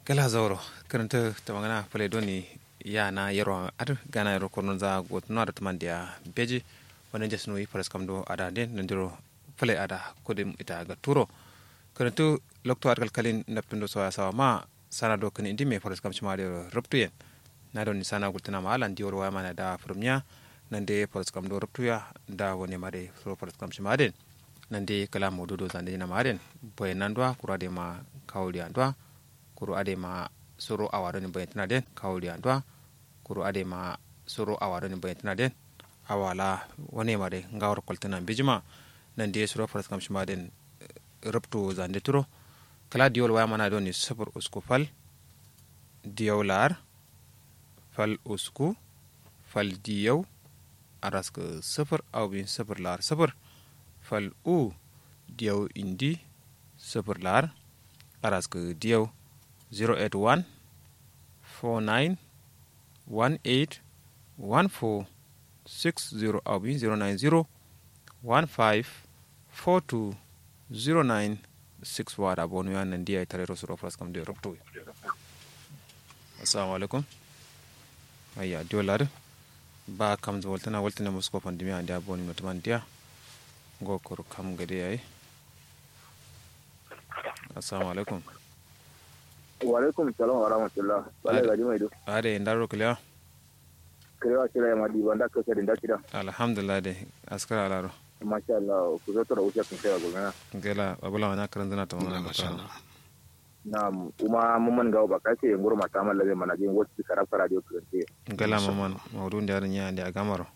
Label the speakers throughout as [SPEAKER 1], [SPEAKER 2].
[SPEAKER 1] gala zauro karanta ta magana fale doni ya na yaro ar gana yaro kono za gotno da tuman dia beji wannan jas no ifaras kamdo ada den nandiro fale ada kodim ita ga turo karanta lokto ar kalkalin naptundo so sawa ma sana do kan indi me faras kam chima de ruptu yen na don sana gultana ma alan dior wa mana da furumnya nande faras kam do ruptu ya da woni mare so faras kam chima den nande kala modudo zande na maren boy nandwa kurade ma kawli andwa kuru ade ma soro awaro ni bayantina den kawli andwa kuru ade ma soro awaro ni bayantina den awala wane ma de ngawar koltana bijima nande soro faras kam shima den ruptu zande turo kala diol waya mana doni sabur usku fal diyawlar fal usku fal diyaw arask sifir awbin sifir lar sifir fal u diyaw indi sifir lar arask diyaw 081 49 18 14 60 awbin 090 15 42 09 6 wada bonu ya nan diya tare da suro fras kam de rokto assalamu alaikum ayya dolar ba kam zo waltana waltana musko pandemi ande aboni mutman dia go kor kam gade ay assalamu alaikum
[SPEAKER 2] wa alaikum salam wa rahmatullah bala gaji mai do
[SPEAKER 1] ade ndaro kila
[SPEAKER 2] kirewa kira ya madi banda ka kare da kida
[SPEAKER 1] alhamdulillah de askara alaro
[SPEAKER 2] masha Allah ku zo tora wuce kun kai gona
[SPEAKER 1] gela babula wana karan zana ta wannan
[SPEAKER 3] masha Allah
[SPEAKER 2] na kuma mun man gawo ba kace yin gurma ta mallabe mana jin wasu karaf radio kurante
[SPEAKER 1] gela maman mawdun da nya ande agamaro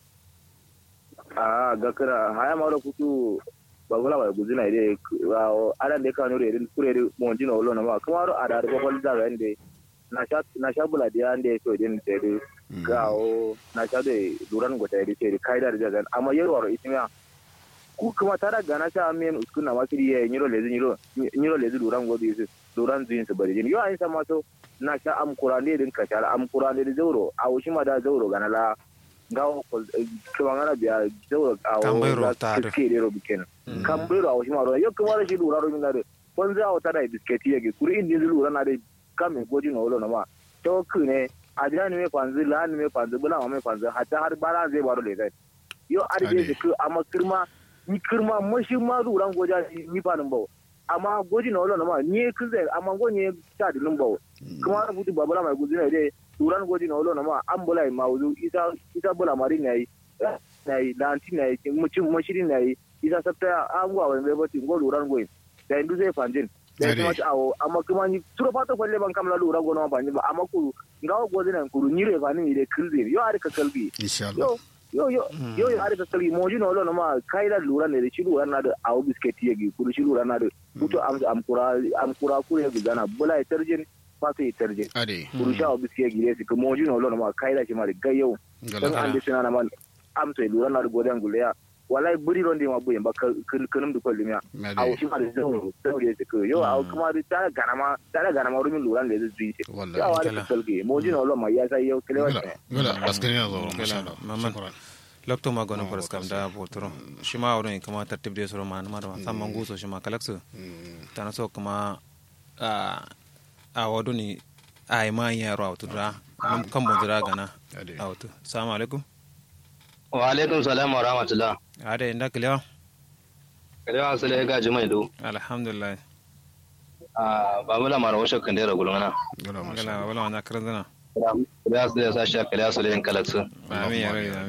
[SPEAKER 2] a ga kira haya ma da kutu babula ba guzina ide wa ada de kanu re kure re mon dino lo na ma kuma ro ada ro bol da rende na sha na sha bula dia ande to din te de gawo na sha de duran go te de te kai da jagan amma yero ro itimya ku kuma tara gana sha amen uskun na makiri ye nyiro lezi nyiro nyiro lezi duran go di duran zuin su bari yo ayin sama to na sha am kurande din ka sha am kurande de zauro a wushi ma da zauro gana la gawo ko kuma ngana biya zauro a
[SPEAKER 1] Kambairo tare.
[SPEAKER 2] ke de ro biken kambairo a wushi ma ro yo kuma shi dura ro ngare kon za o tara bisketi ye kuri indi zulu na de kame goji no lo na ma to kune adira ni me panzu la ni me panzu bula ma me panzu hatta har bara zai baro le zai yo arje
[SPEAKER 3] Ade.
[SPEAKER 2] su amma kirma ni kirma mashi ma duran goja ni fanin bawo amma goji na wala ma ni kin zai amma go ni ta dilin bawo kuma rubutu babula mai guzi ne dai duran goji na wala ma an bula ma wuzu isa isa bula mari ne yi na yi lanti ne yi mucin mashiri ne yi isa sabta an gwa wani bai bati go duran goyi da indu zai fanjin da
[SPEAKER 3] Ade.
[SPEAKER 2] kuma ci awo amma kuma ni turo fata kwalle ban kamla duran gona ma banji ba amma kuru ngawo gozi na kuru ni re fani ni de kirzi yo ari ka kalbi
[SPEAKER 3] insha Allah
[SPEAKER 2] yo yo yo yo yo ari ka kalbi mo jino lo ma kai da lura ne da shi lura na da awo bisketi yagi kuru shi lura na da mutu am am kura am kura kure yagi gana bula ya tarjin fata ya tarjin
[SPEAKER 3] ade
[SPEAKER 2] kuru sha awo bisketi yagi ne su mo jino lo ma kai da shi ma da gayyau dan
[SPEAKER 3] gala
[SPEAKER 2] an da sina na man am to lura na da godan guleya wallahi buri ron da ma buyen ba kanum da kwalli miya awo shi ma da zauro zauro ya su yo awo kuma da tara gana ma tara gana ma rumin lura da zai zuyi shi
[SPEAKER 3] wallahi
[SPEAKER 2] ya wani
[SPEAKER 1] Kala.
[SPEAKER 2] kalbi mo jino lo ma ya sai yau kalewa
[SPEAKER 3] gala gala askari na zo masha
[SPEAKER 1] Gala,
[SPEAKER 3] Allah
[SPEAKER 1] maman.
[SPEAKER 3] shukran
[SPEAKER 1] lokto ma gono faras kam da botoro shima wurin kuma tartib de soro man mar san mangu so shima kalaksu tana so kuma a a waduni ai ma yaro awtudra nam kam bodra gana
[SPEAKER 3] ade
[SPEAKER 1] awtu assalamu alaikum
[SPEAKER 4] wa alaikum salam wa rahmatullah
[SPEAKER 1] ade inda kliya
[SPEAKER 4] kalewa asali ya gaji mai do
[SPEAKER 1] alhamdulillah
[SPEAKER 4] a ba mu lamar washe kan dera gulmana
[SPEAKER 3] gala masha
[SPEAKER 1] gala wala wana karanzana
[SPEAKER 4] kalewa asali ya sa shi kalewa asali yin kalaksu
[SPEAKER 1] amin ya rabi